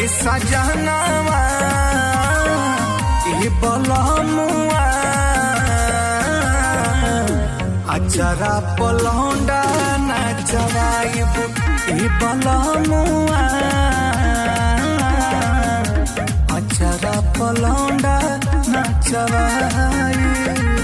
ए सजनवा ए बलमुआ अचरा पलौंडा नचवाइब ए बलमुआ अचरा पलौंडा नचवाइब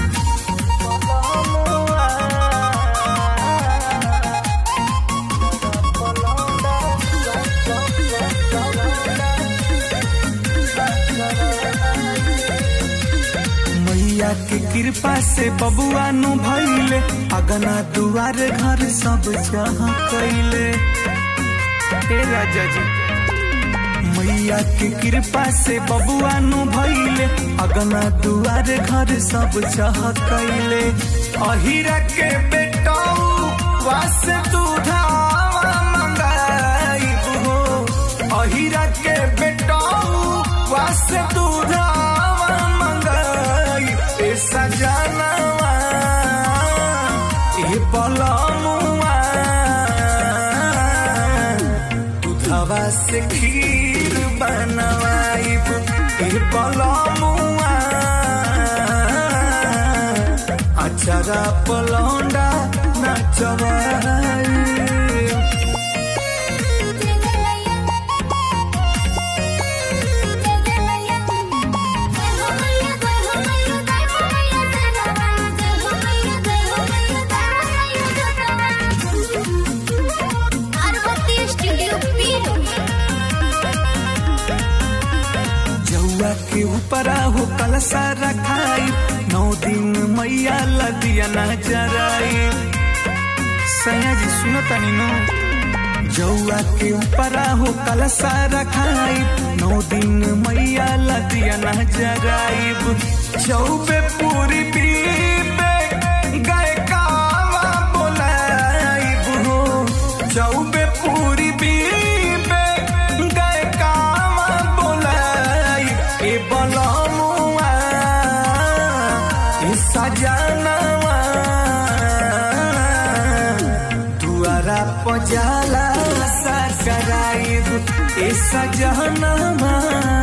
मैया के कृपा से बबुआ नु भइले अगना दुआर घर सब जहाँ कैले हे राजा जी मैया के कृपा से बबुआ नु भइले अगना दुआर घर सब जह कैले अहिरा के बेटाऊ वास दूधावा मंगाइब हो अहिरा के बेटाऊ वास दूधावा मंगाई ए सजनवा ए पलमुआ दूधवा से खीर बनवाइब ए पलमुआ अचरा पलौंडा नचवाइब जौआ के ऊपरा हो कलसा रखाई नौ दिन मैया लदिया न जराई सया जी सुनो तनी नो जौआ के ऊपरा हो कलसा रखाई नौ दिन मैया लदिया न जराइब चौबे पूरी पीबे गए कावा बोलाइब हो चौबे पूरी पीबे गए कावा बोलाइब ए बलमुआ ए सजनवा दुआरा पजाला सकराइब ए सजनवा